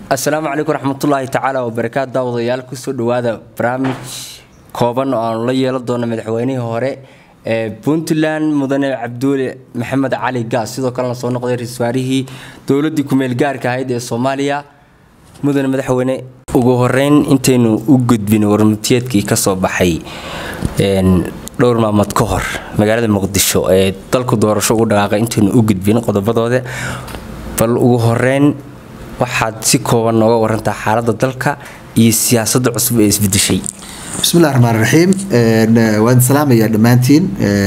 asalaamu calaykum raxmatullaahi tacaala wabarakaatu daawadayaal kusoo dhawaada barnaamij kooban oo aanu la yeelan doono madaxweynihii hore ee puntland mudane cabduule maxamed cali gaas sidoo kalena soo noqday ra-iisul wasaarihii dowladii kumeel gaarka ahayd ee soomaaliya mudane madaxweyne ugu horeyn intaynu u gudbin warmutiyeedkii kasoo baxay dhowr maalmood ka hor magaalada muqdisho ee dalku doorasho ugu dhaqaaqay intaynu u gudbin qodobadooda bal ugu horeyn waxaad si kooban nooga warantaa xaalada dalka iyo siyaasada cusub ee isbedeshay bismillahi raxmaan raxiim waan salaamayaa dhammaantiin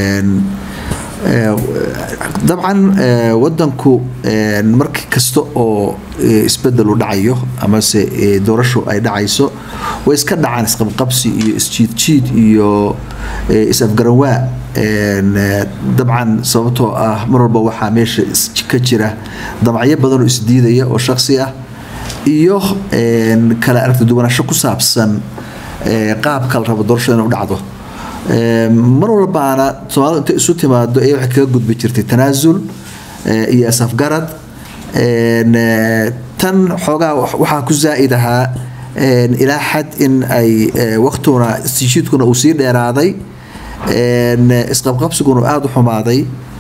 dabcan wadanku marki kasta oo isbedel u dhacayo amase doorashu ay dhacayso way iska dhacaan isqabqabsi iyo isjiidjiid iyo is-afgaranwaa dabcan sababtoo ah mar walba waxaa meesha ka jira damacyo badan oo isdiidaya oo shaksi ah iyo kala aragti duwanasho ku saabsan qaabka la rabo doorashada inay u dhacdo mar walbaana soomaalidu intay isu timaado ee waxay kaga gudbi jirtay tanaasul iyo asafgarad tan xoogaa waxaa ku zaa'id ahaa ilaa xad in ay waqtiguna isjiidkuna uu sii dheeraaday isqabqabsiguna aada u xumaaday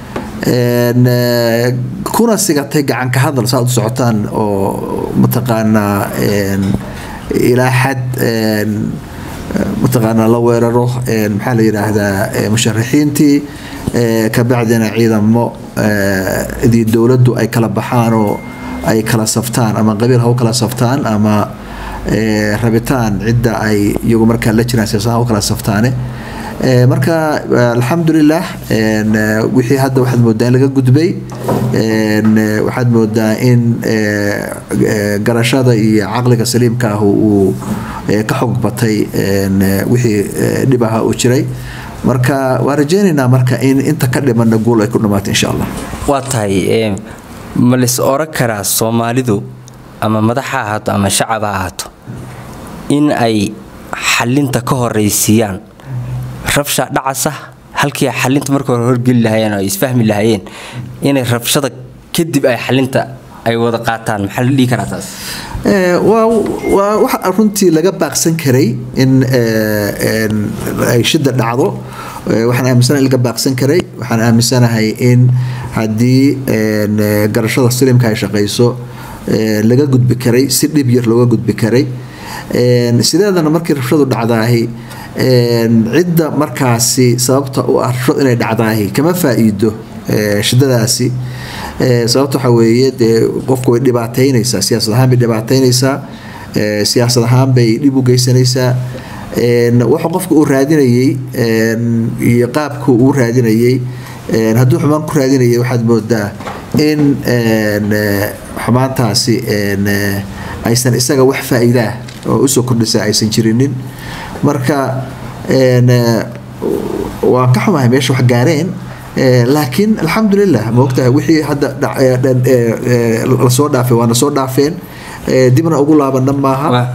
kuna sigatay gacanka hadal saaad u socotaan oo mataqaanaa ilaa xad mataqaanaa la weeraro maxaa la yidhaahdaa musharaxiintii kabacdina ciidamo dii dowladdu ay kala baxaan oo ay kala saftaan ama qabiil ha u kala saftaan ama rabitaan cidda ay iyagu markaa la jiraan siyaasadaha u kala saftaane marka alxamdulilah wixii hadda waxaad moodaa in laga gudbay waxaad moodaa in garashada iyo caqliga saliimka ah uu ka xog batay wixii dhib aha uu jiray marka waan rajeynaynaa marka in inta ka dhimana guul ay ku dhamaato insha allah waa tahay ma lis oran karaa soomaalidu ama madax ha ahaato ama shacab ha ahaato in ay xalinta ka horeysiiyaan rabsha dhacasa halkii xalinta marka hore horgeli lahaayeen oo ay isfahmi lahaayeen inay rabshada kadib ay xalinta ay wada qaataan maxaa la dhihi karaa taas waa waxa runtii laga baaqsan karay in ay shida dhacdo waxaan aaminsanahay in laga baaqsan karay waxaan aaminsanahay in haddii garashada slimka ay shaqayso laga gudbi karay si dhib yar looga gudbi karay sideedana markii rabshadu dhacdaahi cidda markaasi sababta u ah rabshad inay dhacdaahi kama faa-iido shidadaasi sababta waxaa weeye dee qofku way dhibaataynaysaa siyaasad ahaan bay dhibaataynaysaa siyaasad ahaan bay dhib u geysanaysaa waxa qofka uu raadinayey iyo qaabku uu raadinayey hadduu xumaan ku raadinayay waxaad moodaa in xumaantaasi aysan isaga wax faa-iidaah oo usoo kordhisa aysan jirinin marka waa ka xumahay meesha wax gaareen laakiin alxamdulilah maogtahay wixii hadda lasoo dhaafay waana soo dhaafeen dibna ugu laabana maaha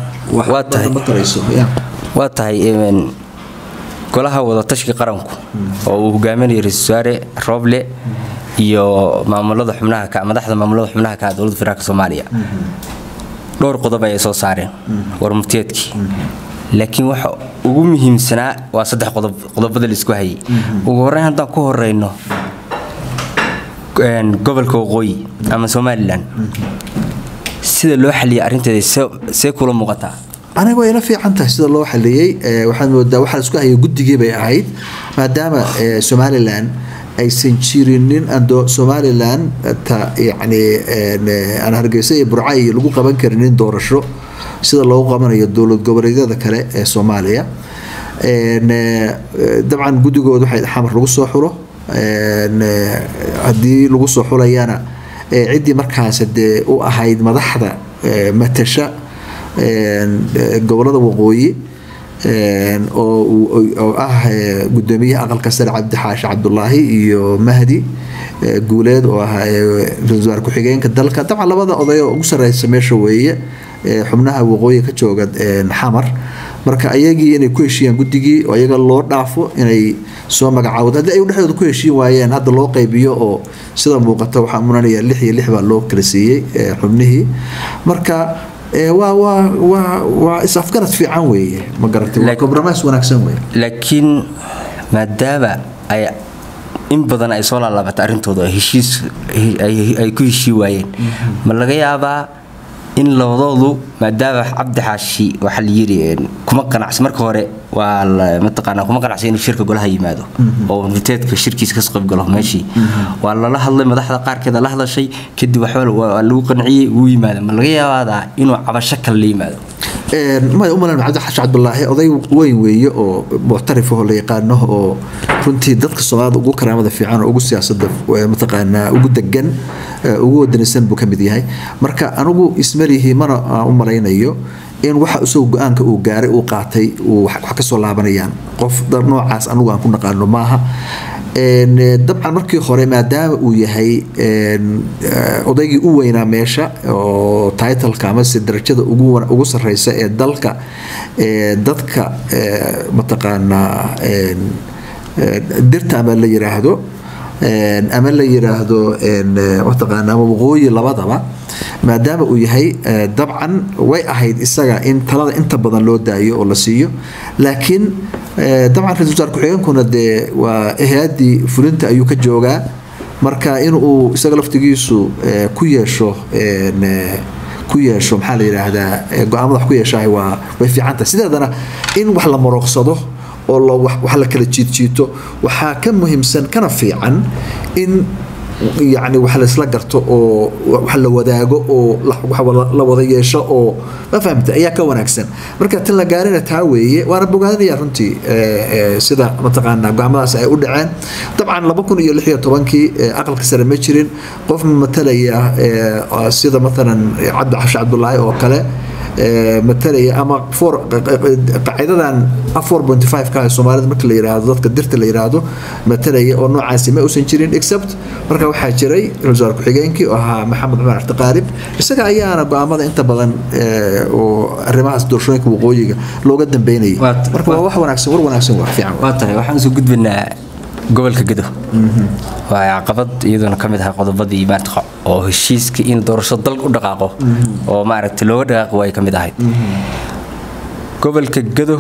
waa tahay golaha wadatashiga qaranku oo uu hogaaminaya ra-isul wasaare rooble iyo maamulada xubnaha madaxda maamulada xubnaha ka dowladda federaalk soomaaliya dhowr qodob ayay soo saareen warmurtiyeedkii laakiin waxa ugu muhiimsanaa waa saddex qodob qodobada laisku hayay ugu horeyn haddaan ku horeyno gobolka waqooyi ama somalilan sida loo xaliyay arrinteeda see kula muuqataa aniga way ila fiican tahay sida loo xaliyey waxaad moodaa waxaa laisku hayay guddigii bay ahayd maadaama somalilan aysan jirinin ando somalilan ta yani aan hargeysa iyo burcay lagu qaban karinin doorasho sida loogu qabanayo dowlad goboleedyada kale ee soomaaliya dabcan guddigooda waxay xamar lagu soo xulo haddii lagu soo xulayana ciddii markaas dee u ahayd madaxda matasha gobolada waqooyi oo ah gudoomiyaha aqalka sare cabdi xaashi cabdulaahi iyo mahdi guuleed oo ah ra-isul wasaar ku-xigeenka dalka dabcan labada oday oo ugu sareysa meesha weeye xubnaha waqooyi ka jooga xamar marka ayagii inay ku heshiiyaan guddigii oo iyaga loo dhaafo inay soo magacaawdo haddii ay dhexdooda ku heshiin waayeen hadda loo qaybiyo oo sida muuqata waxaa muranaya lix iyo lix baa loo kala siiyey xubnihii marka waa waa waa waa is-afgarad fiican weeye ma garatay waa compromise wanaagsan weeye laakiin maadaama ay in badan ay soo laalaabatay arrintooda heshiis ay ku heshii waayeen ma laga yaabaa in labadoodu maadaama cabdi xaashi waxaa la yiri kuma qanacsi marka hore waa mataqaanaa kuma qanacsi inuu shirka golaha yimaado oo murteedka shirkiisa kasoo qayb galo meeshii waa lala hadlay madaxda qaarkeeda la hadashay kadib waxba waa lagu qanciyey wuu yimaada ma laga yaabaadaa inuu cabasho kale la yimaado maya umalan cabdi xaashi cabdulaahi oday weyn weeye oo muctarif oo la yaqaano oo runtii dadka soomaalida ugu karaamada fiican oo ugu siyaasada mataqaanaa ugu degan ugu wadanaysan buu ka mid yahay marka anigu ismalihi mana u malaynayo in waxa isagoo go-aanka uu gaaray uu qaatay wax kasoo laabanayaan qof noocaas anigu aan ku naqaano maaha dabcan markii hore maadaama uu yahay odaygii u weynaa meesha oo titleka amase darajada ugu sareysa ee dalka dadka mataqaanaa dirta ama la yiraahdo ama la yiraahdo mataqaana ama waqooyi labadaba maadaama uu yahay dabcan way ahayd isaga in talada inta badan loo daayo oo la siiyo laakiin dabcan ra-isul wasaar ku-xigeenkuna dee waa hay-addii fulinta ayuu ka joogaa marka in uu isaga laftigiisu ku yeesho ku yeesho maxaa la yidhaahdaa go-aamada wax ku yeeshahay waa way fiican tahay sideedana in wax la marooqsado oo wax la kala jiidjiito waxaa ka muhiimsan kana fiican in yani wax laysla garto oo wax la wadaago oo la wada yeesho oo ma fahamta ayaa ka wanaagsan marka tan la gaarina taa weeye waana bogaadinaya runtii sida mataqaanaa go-aamadaas ay u dhaceen dabcan laba kun iyo lix iyo tobankii aqalka sare ma jirin qof matalaya sida matalan cabdi xashi cabdulaahi oo kale matalaya ama qaacidadan ka soomaalida marka la yiraahdo dadka dirta la yiraahdo matalaya oo noocaasi ma uusan jirin except marka waxaa jiray ra-isul wasaar ku-xigeenkii oo ahaa maxamed cumar cabdiqaalib isaga ayaana go-aamada inta badan oo arrimahaas doorashooyinka waqooyiga looga dambeynayay marka waa wax wanaagsan war wanaagsan wax fiican waa tahay waxaan soo gudbinaa gobolka gedo waa caqabad iyadoona ka mid ahay qodobadii maarta oo heshiiska in doorasho dalka u dhaqaaqo oo maaragtay looga dhaqaaqo way ka mid ahayd gobolka gedo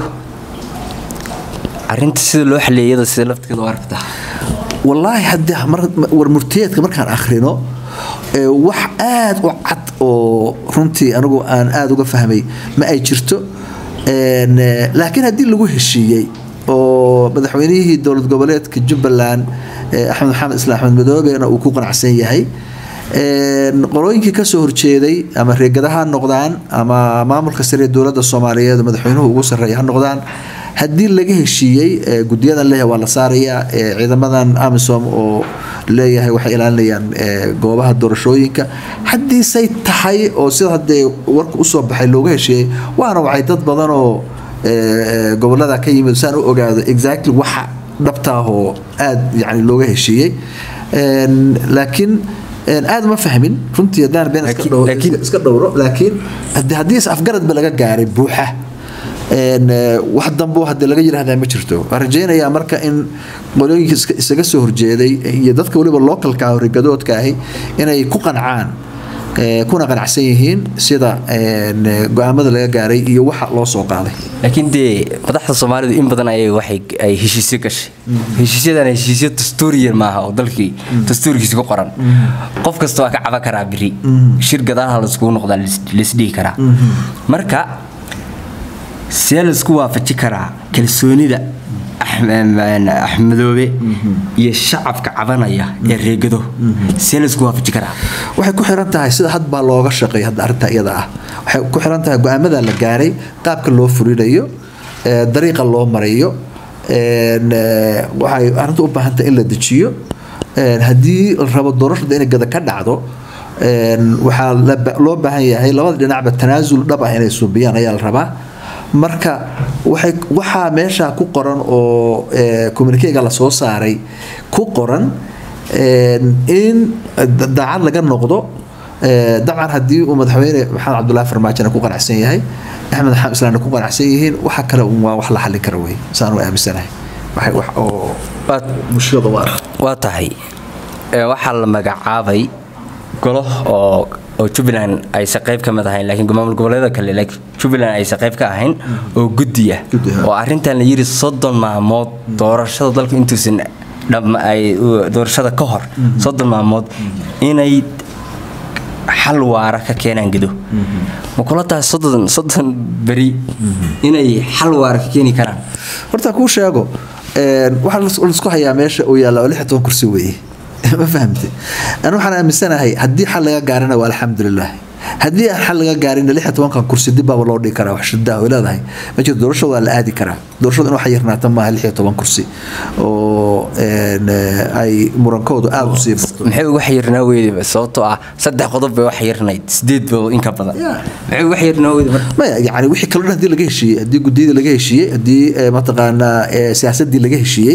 arinta sida loo xaliyay iyada sida lafteeda u aragta wallaahi haddii war murtiyeedka markaan akhrino wax aad u cad oo runtii anigu aan aada uga fahmay ma ay jirto laakiin haddii lagu heshiiyey oo madaxweynihii dowlad goboleedka jubbaland axmed maxamed islaan axmed madoobena uu ku qanacsan yahay qolooyinkii kasoo horjeeday ama reegada ha noqdaan ama maamulka sare ee dowladda soomaaliyeed madaxweynuhu ugu sarreeya ha noqdaan haddii laga heshiiyey gudiyadan leeyahay waa la saarayaa ciidamadan amisom oo leeyahay waxay ilaalinayaan goobaha doorashooyinka haddiisay tahay oo sida haddee warka usoo baxay looga heshiiyey waana wacay dad badan oo gobolada ka yimid saan u ogaado exactly waxa dhabtaahoo aada yani looga heshiiyey laakiin aada ma fahmin runtii haddaan been iska dhowro laakiin haddii is afgaradba laga gaaray buuxa wax dambo hadii laga yirahdaa ma jirto waan rajaynayaa marka in qolooyinka isaga soo horjeeday iyo dadka waliba localka ah rigadoodka ahi inay ku qancaan kuna qanacsan yihiin sida go-aamada laga gaaray iyo waxa loo soo qaaday laakiin dee madaxda soomaalidu in badan ayay waxay ay heshiisyo gashay heshiisyadan heshiisyo dastuuriyan maaha oo dalkii dastuurkiisa ku qoran qof kasta waa ka caban karaa biri shir gadaalaha laiskugu noqdaa laisdhihi karaa marka see laisku waafaji karaa kalsoonida axmedoobe iyo shacabka cabanaya ee reegado see laisku waafaji karaa waxay ku xiran tahay sida had baa looga shaqeeya hadda arrinta iyada ah waxay ku xiran tahay go-aamada la gaaray qaabka loo fulinayo dariiqa loo marayo waxay arrinta u baahan tahay in la dejiyo haddii la rabo doorashada inay gada ka dhacdo waxaa loo baahan yahay labada dhinacba tanaasul dhab ah inay suubiyaan ayaa la rabaa marka waxay waxaa meesha ku qoran oo communikega lasoo saaray ku qoran in daacad laga noqdo dabcan haddii uu madaxweyne maxamed cabdullahi farmaajona ku qanacsan yahay axmed maxamed islaamna ku qanacsan yihiin waxa kale waa wax la xallin kara wey saan u aaminsanahay waxay wax oo mushkilada u arka waa tahay waxaa la magacaabay golo oo oo jubbaland aysan qayb ka mid ahayn laakiin maamul goboleeda kale laakiin jubbaland aysan qayb ka ahayn oo guddi ah Guddi ah. oo arrintan la yidhi soddon maalmood doorashada dalku intuusan dham ay doorashada ka hor soddon maalmood inay xal waara ka keenaan gedo ma kula tahay soddon soddon beri inay xal waara ka keeni karaan horta kuu sheego een, waxaa lais- laisku hayaa meesha uu yaalla oo lix iyo toban kursi weeye ma fahamte anu waxaan aaminsanahay haddii xal laga gaarina waa alxamdulilah haddii aan xal laga gaarin lix iyo tobankan kursi dib baaba loo dhigi karaa wax shida ay leedahay ma jirto doorashada waa la aadi karaa doorashada in wax yarnaata maaha lix iyo toban kursi oo een, eh, ay murankoodu aada u sii bato maxay uga xayirnaa weyday sababtoo ah saddex qodob bay wax xayirnayd sideed ba in ka badan Yeah. maxay uga xayirnaa weyday marka maya yani wixii kaloo dhan hadii laga heshiiyey haddii guddiyadii laga heshiiyey haddii eh, mataqaanaa eh, siyaasadii laga heshiiyey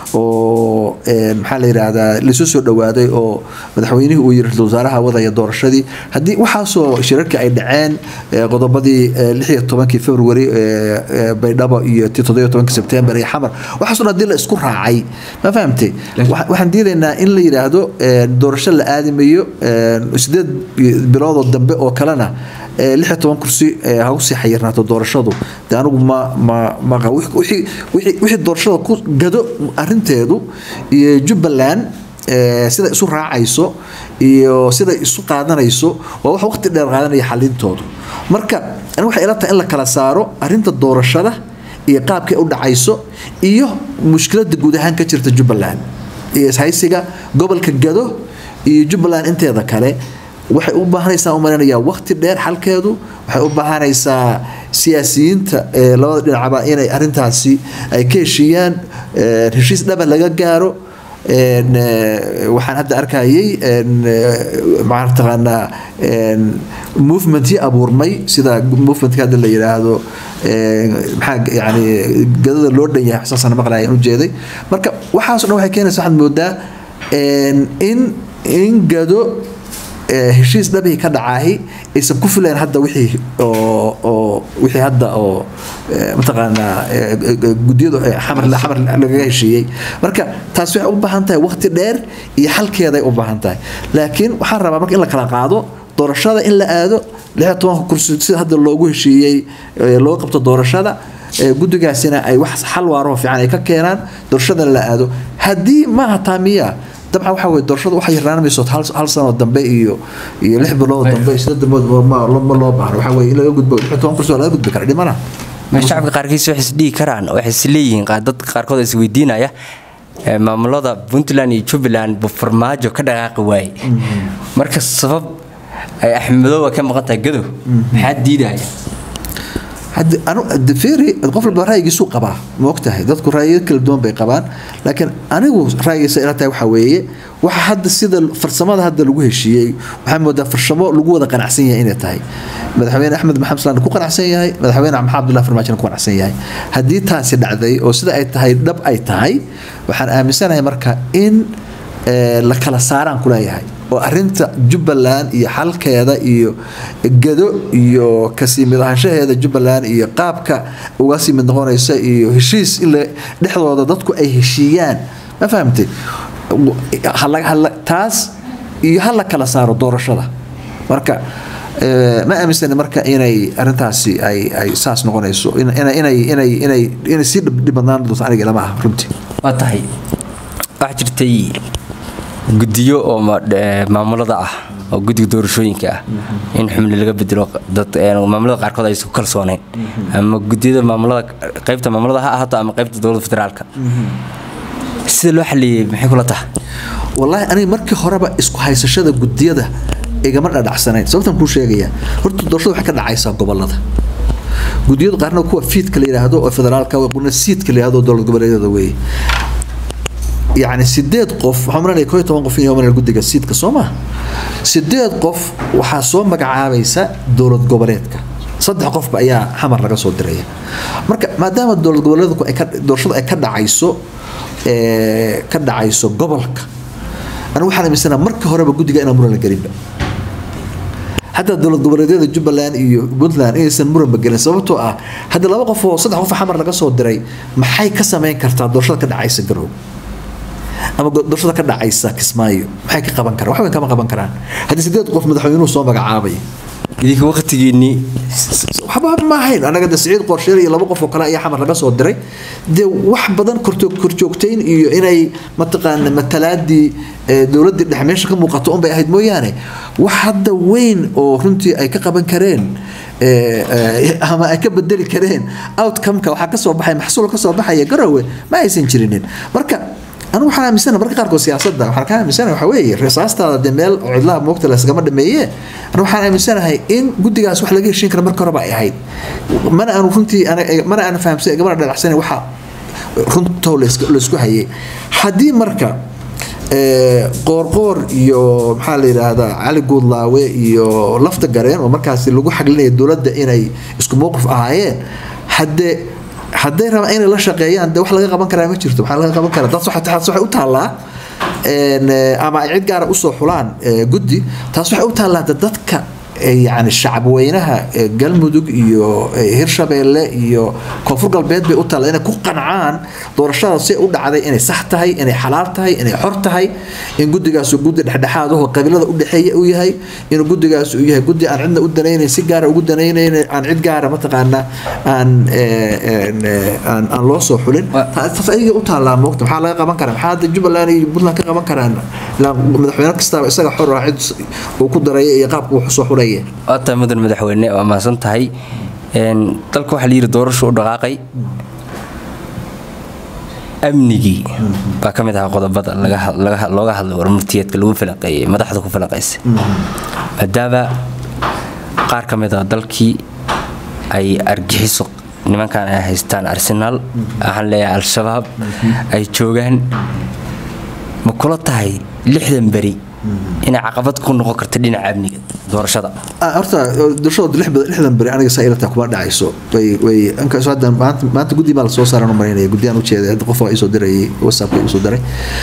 oo eh, maxaa la yidhaahdaa laisoo soo dhawaaday oo madaxweynihii uu yiri ra-iisul wasaaraha wadaya doorashadii haddii waxaasoo shirarkii ay dhaceen eh, qodobadii eh, lix iyo tobankii february eh, eh, baydhabo iyo tii toddobiyo tobankii sebtembar iyo xamar waxaasoo dhan haddii la isku raacay ma fahamtay Waxa- waxaan diidaynaa in la yidhaahdo eh, doorasho la aadimayo eh, sideed biloodoo dambe oo kalena eh, lix iyo toban kursi eh, ha usii xayirnaato doorashadu de anigu ma ma ma qabo. Wixii- wixii wixii- wixii doorashada ku gado arinteedu iyo jubbaland eh, sida isu raacayso iyo sida isu qaadanayso waa wax waqti dheer qaadanaya xalintoodu marka anigu waxay ila tahay in la kala saaro arinta doorashada iyo qaabkay u dhacayso iyo mushkiladda guud ahaan ka jirta jubbaland iyo ishaysiga gobolka gado iyo jubbaland inteeda kale waxay u baahanaysaa u malaynayaa waqti dheer xalkeedu waxay u baahanaysaa siyaasiyiinta ee labada dhinacba inay arintaasi ay ka heshiiyaan ee, heshiis dhaban laga gaaro een, ee, waxaan hadda arkayay een, ee, maxaa taqaanaa een, movementii abuurmay sida movementka hadda la yidhaahdo een, maxaa yani gadada loo dhan yahay xasaasana maqlaya u jeeday marka waxaasoo dhan waxay keenaysa waxaad moodaa een, in in gado ee, heshiis dhabihii ka dhacaahi aysan ku filayn hadda wixii oo oo wixii hadda oo ee, mataqaanaa ee, ee, guddiyadu ee, xamar xamar lagaga heshiiyey marka taas waxay u baahan tahay waqti dheer iyo xalkeeday u baahan tahay laakiin waxaan rabaa marka in la kala qaado doorashada in la aado lix iyo tobanka kursi sida hadda loogu heshiiyey ee, loo qabto doorashada ee, guddigaasina ay wax xal waaroo fiican ay ka keenaan doorashadana la aado haddii maaha taamiya dabcan waxa weye doorashada waxay yarnaanmayso hal hal sano dambe iyo iyo lix bilood dambe iyo siddeed bilood ma ma loo baahno waxa weye in laga gudbo lix iyo toban kursi waa laga gudbi kara dhimana ma shacabka qaarkiis waxay isdhihi karaan waxay is leeyihiin qaar dadka qaarkood is weydiinaya ee, maamulada puntland iyo jubbaland buu farmaajo ka dhaqaaqi waaye marka sabab ay axmedooba ka maqan tahay gadow maxaa diidaya hadda anu de feri qof walba ra'yigiisu qabaa ma ogtahay dadku ra'yiyo kala duwan bay qabaan laakiin anigu ra'yigiisa ila tahay waxa weeye waxa hadda sida farsamada hadda lagu heshiiyey waxaa moodaa farsamo lagu wada qanacsan yahay inay tahay madaxweyne axmed maxamed salaan ku qanacsan yahay madaxweyne maxamed abdullahi farmaajina ku qanacsan yahay haddii taasi dhacday oo sida ay tahay dhab ay tahay waxaan aaminsanahay marka in ee, la kala saaraan kuleeyahay oo arinta jubbaland iyo xalkeeda iyo gado iyo kasii mid ahaanshaheeda jubbaland iyo qaabka uga sii mid noqonaysa iyo heshiis in la- dhexdooda dadku ay heshiiyaan ma fahamtay hala- hala- taas iyo ha la kala saaro doorashada marka ee, ma aaminsani marka inay arintaasi ay ay saas noqonayso in- ina- inay inay inay inay sii dhib- dhibadnaan doonto aniga ilama aha runtii waa tahay waxaa jirtay guddiyo oo ma- eh, maamulada ah oo guddiga doorashooyinka ah in xubni laga bedelo dad eh, maamulada qaarkood ay isku kalsooneyn ama guddiyada maamulada qaybta maamulada ha ahaato ama qaybta dowladda federaalka sida loo xaliyey maxay kula tahay wallaahi aniga markii horeba isku haysashada gudiyada igama dhadhacsanayn sababtan kuu sheegaya horta doorashada waxay ka dhacaysaa gobolada gudiyadu qaarna kuwa fiidka la yidhaahdo oo federaalka qurna siidka la yidhahdo oo dowlad goboleedyada weeye yacni sideed qof waxaan maranaya koo iyo toban qof in yooman guddiga siidka soo maha sideed qof waxaa soo magacaabaysa dowlad goboleedka saddex qofba ayaa xamar laga soo diraya marka maadaama dowlad goboleedku ay ka doorashada ay ka dhacayso ee, ka dhacayso gobolka anigu waxaan aaminsanaha marka horeba guddiga inaan muran la gelinba hataa dowlad goboleedyada jubbaland iyo puntland inaysan muranba gelin sababtoo ah haddii laba qof oo saddex qof oo xamar laga soo diray maxay ka samayn kartaa doorashada ka dhacaysa garow ama doorashada ka dhacaysa kismaayo maxay ka qaban karaan waxba kama qaban karaan haddii sideed qof madaxweynuhu soo magacaabay idinka waqtigiinii waxba ma ahayn anaga de siciid qorsheel iyo laba qof oo kale ayaa xamar laga soo diray dee wax badan korjoogtayn iyo inay mataqaana matalaadii dowladii dhexe meesha ka muuqato unbay ahayd mooyaane wax hadda weyn oo runtii ay ka qaban kareen ama ay ka bedeli kareen outcomeka waxaa kasoo baxay maxsuul kasoo baxaya garowe ma aysan jirinin marka anigu waxaan aaminsana marka qaarkood siyaasadda waxaan ka aaminsana waxa weeye risaastaada dee meel cidlaha moogta laysgama dhameeye anigu waxaan aaminsanahay in guddigaas wax laga heshiin kara marka horeba ay ahayd mana aanu runtii mana aanu fahamsan gamana dhalacsanayn waxa runtoo laysku hayay haddii marka qoorqoor iyo maxaa la yidhaahdaa cali guudlaawe iyo lafta gareen oo markaasi lagu xaglinaya dowladda inay isku mowqif ahaayeen haddee hadday rabaan inay la shaqeeyaan de wax laga qaban karaa ma jirto maxaa laga qaban karaa taas waxay u taallaa ama ay cid gaara usoo xulaan guddi taas waxay u taallaa dadka yani shacabweynaha galmudug iyo hirshabeelle iyo koonfur galbeed bay u taalla inay ku qancaan doorashada si u dhacday inay sax tahay inay xalaal tahay inay xor tahay in guddigaasu guddi dhexdhexaad ahoo qabiilada u dhexeeya uu yahay inuu guddigaas uu yahay guddi aan cidna u danaynayn si gaara ugu danaynayn aan cid gaara mataqaana aan aan loo soo xulin taas ayaga u taallaa moogta maxaa laga qaban karaa maxaa hadda jubbaland iyo puntland ka qaban karaan madaxweyne kastaba isaga xor ah cid uu ku daraya iyo qaabka wuxuu soo xulay waa tahay mudan madaxweyne waa mahadsan tahay dalka waxaa layidhi doorashu u dhaqaaqay amnigii baa ka mid ahaa qodobada looga hadlay warmurtiyeedka lagu falanqeeyey madaxda ku falanqaysay maadaama qaar ka mid a dalkii ay argixiso nimankan ay haystaan arsenaal waxaan leeyahay al-shabaab ay joogaan ma kula tahay lixdan beri inay caqabad ku noqon karta dhinaca amniga doorashada horta doorashada lixdan beri aniga saa ilata kuma dhacayso way way inkastoo hadda maanta maanta guddi baa lasoo saaran u malaynaya guddiyaan ujeeday hadda qof waa isoo dirayay whatsappka isoo diray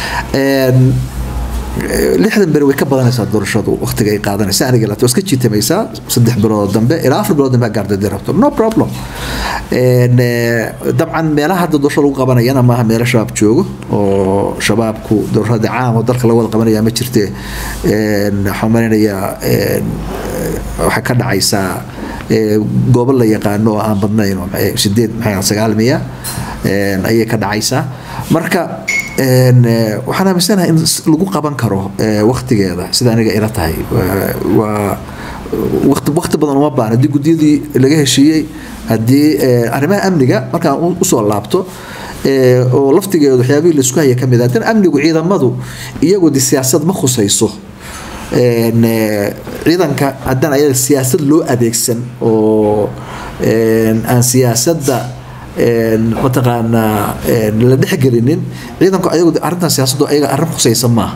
lixdan beri way ka badanaysaa doorashadu waqtiga ay qaadanaysa aniga ilata waa iska jiitamaysaa saddex bilood dambe ilaa afar bilood dambe gaardadi rabto no problem dabcan meelaha hadda doorashada lagu qabanayana maaha meelo shabaab joogo oo shabaabku doorashada caam oo dalka laga wada qabanaya ma jirte waxaan maleynayaa waxay ka dhacaysaa goobo la yaqaano oo aan badnayn oo sideed maxay sagaal miya ayay ka dhacaysaa marka waxaan aaminsanahay in lagu qaban karo waktigeeda sida aniga ila tahay waa waqti badan uma baahna haddii guddiyadii laga heshiiyey haddii arrimaha amniga markaan usoo laabto oo laftigeedu waxyaabihii laisku haya ka mid ah dan amnigu ciidamadu iyagu de siyaasad ma khusayso ciidanka haddaan ayaga siyaasad loo adeegsan oo aan siyaasadda mataqaanaa la dhexgelinin ciidanku ayagu arrintan siyaasaddu ayaga arrin khusaysa maaha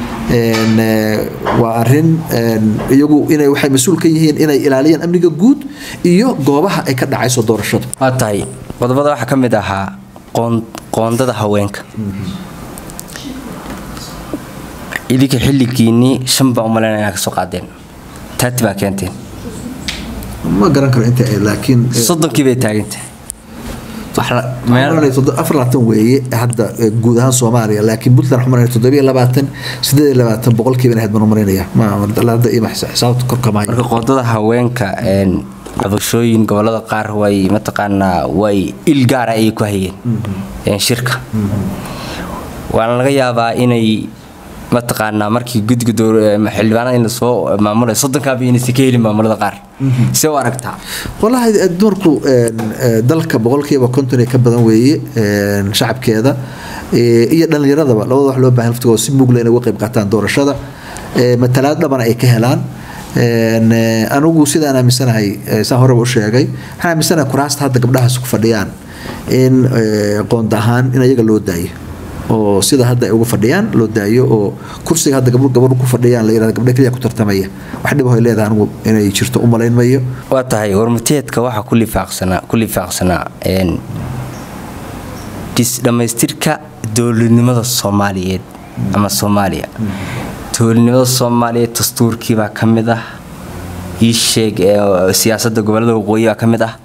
waa arin iyagu inay waxay mas-uul ka yihiin inay ilaaliyaan amniga guud iyo goobaha ay ka dhacayso doorashadu waa tahay qodobada waxaa ka mid ahaa qoondada haweenka idinka xilligiinii shan baa umaleyna inaa kasoo qaadeen taati baa keenteen ma garan karo inta laakiin soddonkii bay taagantay afar labaatan weeye hadda guud ahaan soomaaliya laakiin puntland waxaan maranaya toddobiyo labaatan sideed iyo labaatan boqolkiiba inahayd baan u marinaya hadda ima xisaabta korkamaayo marka qoondada haweenka cabashooyin gobolada qaar way mataqaanaa way il gaara ayay ku hayeen shirka waana laga yaabaa inay mataqaanaa markii guddiga xildhibaanada in lasoo maamulay soddonkaaba inaysan ka helin maamulada qaar see u aragtaa walahi dumarku dalka boqolkiiba konton ee ka badan weeye shacabkeeda iyo dhallinyaradaba labada wax loo baahan laftigooda si mugla inay uga qayb qaataan doorashada matalaad dhabana ay ka helaan anigu sidaan aaminsanahay saa horeba u sheegay waxaan aaminsanahay kuraasta hadda gabdhahaas ku fadhiyaan in qoonda ahaan in ayaga loo daayo oo sida hadda ay uga fadhiyaan loo daayo oo kursiga hadda gabdho gabadhu ku fadhiyaan la yirahdo gabdho kaliya ku tartamaya wax dhib ay leedahay anigu inay jirto u malayn mayo waa tahay warmateedka waxaa ku lifaaqsanaa ku lifaaqsanaa dhammaystirka dowladnimada soomaaliyeed ama soomaaliya dowladnimada soomaaliyeed dastuurkii baa ka mid ah ii sheeg siyaasadda gobolada waqooyi baa ka mid ah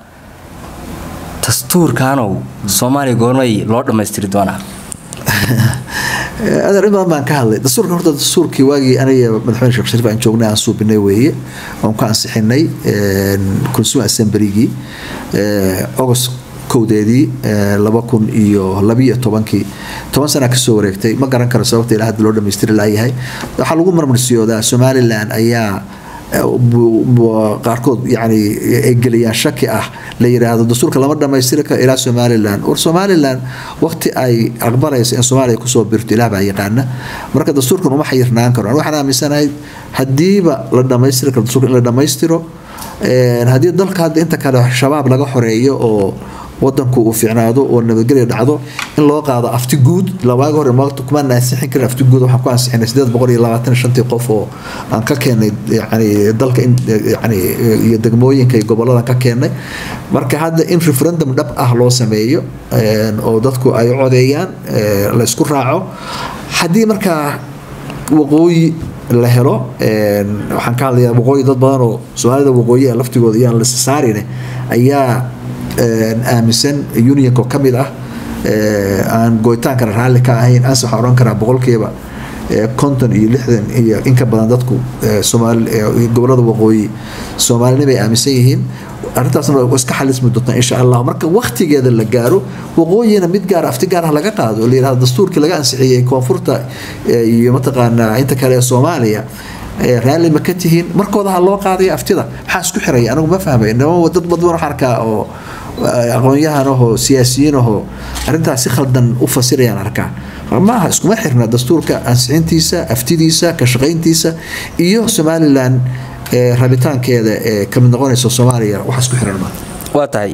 dastuurkaanow soomaaliya goormay loo dhammaystiri doonaa adeer in badan baan ka hadlay dastuurka horta dastuurkii waagii aniga madaxweyne sheekh shariif aan joognay aan suubinay weeye oon ku ansixinay consumer assemblygii august kowdeedii laba kun iyo labiyo tobankii toban sana kasoo wareegtay ma garan karo sababta ilaa hadda loo dhamaystiri laayahay waxaa lagu marmarsiyoodaa somalilan ayaa qaarkood yani ay geliyaan shaki ah la yiraahdo dastuurka lama dhamaystiri karo ilaa somalilan war somalilan waqti ay aqbalaysa in soomaaliya kusoo birto ilaah baa yaqaana marka dastuurkan uma xayirnaan karo waxaan aaminsanahay hadiiba la dhamaystiri karo dastuurka in la dhamaystiro haddii dalka hadda inta kale shabaab laga xoreeyo oo wadanku uu fiicnaado oo nabadgelya dhacdo in loo qaado afti guud waagi hore maanta kuma ansixin karin afti guud waxaan ku ansixinay sideed boqol iyo labaatan shantii qof oo aan ka keenay yani dalka in yani iyo degmooyinka iyo goboladan ka keenay marka hadda in referendum dhab ah loo sameeyo oo dadku ay codeeyaan la isku raaco haddii markaa waqooyi la helo waxaan ka hadlayaa waqooyi dad badan oo soomaalida waqooyi laftigooda iyaan la saarine ayaa aaminsan unionka ka mid ah aan goytaankana raalli ka ahayn anse waxaan oran karaa boqolkiiba konton iyo lixdan iyo inka badan dadku gobolada waqooyi soomaalina bay aaminsan yihiin arrintaasna waa iska xalismi doontaa insha allah marka waktigeeda la gaaro waqooyina mid gaar afti gaar ah laga qaado oo la yirahdo dastuurkii laga ansixiyey koonfurta iyo mataqaanaa inta kale ee soomaaliya raalli ma ka tihiin markooda ha loo qaadaya aftida maxaa isku xiraya anigu ma fahmay inama dad badan waxaan arkaa oo aqoon-yahan ahoo siyaasiyiin ahoo arrintaas si khaldan u fasirayaan arkaa maaha iskuma xirna dastuurka ansixintiisa aftidiisa ka shaqayntiisa iyo somalilan rabitaankeeda ee kamid noqonaysa soomaaliya wax isku xiran ma waa tahay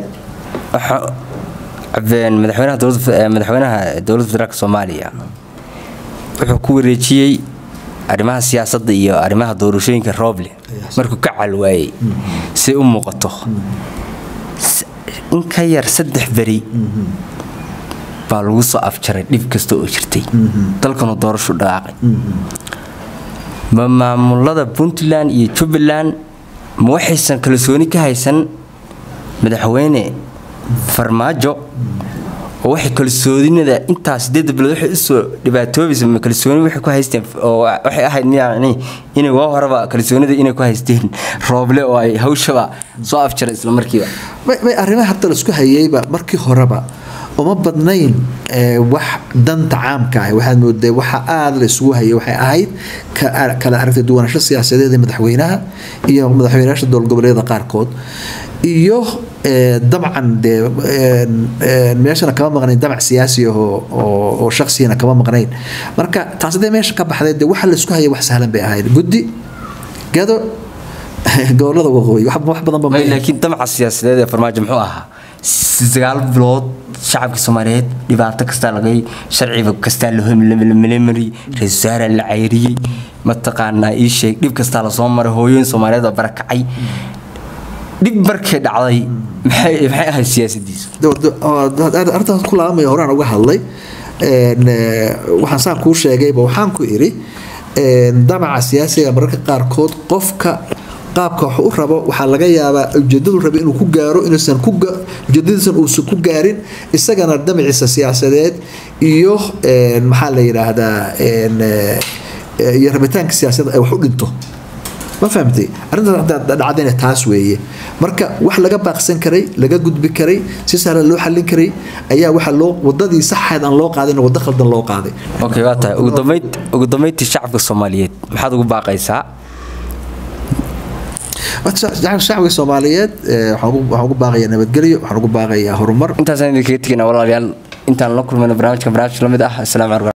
madaxweynaha madaxweynaha dowladda federaalk soomaaliya wuxuu ku wareejiyey arrimaha siyaasadda iyo arrimaha doorashooyinka rooble markuu ka calwaayey say u muuqato in ka yar saddex beri baa lagu soo afjaray dhib kasta oo jirtay dalkanu doorashu dhaqaaqay ma maamulada puntland iyo jubbaland ma waxaysan kalsooni ka haysan madaxweyne farmaajo oo waxay kalsoonida intaa sideedda bilood waxay usoo dhibaatoobaysa ma kalsooni waxay ku haysteen oo waxay ahayd miyani inay waa horeba kalsoonida inay ku haysteen rooble oo ay hawshaba soo afjaray isla markiiba may arrimaha hadda la isku hayeyba markii horeba uma badnayn wax danta caamka ah waxaad mooday waxa aada la isugu hayay waxay ahayd kala aragtay duwanasho siyaasadeed ee madaxweynaha iyo madaxweynayaasha dowlad goboleedyada qaarkood iyo dabcan dee meeshana kama maqnayn damac siyaasi ah oo shaksiyana kama maqnayn marka taas hadee meesha ka baxday dee waxa la isku hayay wax sahlan bay ahayd guddi gado gobolada waqooyi wax badanba laakiin damaca siyaasadeed ee farmaajo muxuu ahaa sagaal bilood shacabka soomaaliyeed dhibaato kastaa lagay sharciba kastaa lamalemari ra-isul wasaara la cayriyey mataqaanaa ii sheeg dhib kastaa lasoo maray hooyooyin soomaaliyeed oo barakacay dhib markay dhacday maxay ahayd siyaasadiisu arrintaas ku laabamaya horaan uga hadlay waxaan saan kuu sheegayba waxaan ku idhi damaca siyaasiga mararka qaarkood qofka qaabka wax u rabo waxaa laga yaabaa ujeedadu rabe inuu ku gaaro inuusan ujeedadiisan uusan ku gaarin isagana damaciisa siyaasadeed iyo maxaa la yidhaahdaa iyo rabitaanka siyaasadeed ay wax u dhinto ma fahamtay arrintaas dhacdayna taas weeye marka wax laga baaqsan karay laga gudbi karay si sahlan loo xallin karay ayaa waxa loo wadadii saxeed aan loo qaadin waddo khaldan loo qaaday okay waa tahay ugu dambeyntii shacabka soomaaliyeed maxaad ugu baaqaysaa shacbiga soomaaliyeed waxaan ugu baaqayaa nabadgelyo waxaan ugu baaqayaa horumar intaasaan idinkaga tegina walaalayaal intaan la kulmayno barnaamijka barnaamij la mid ah asalaamu calaykum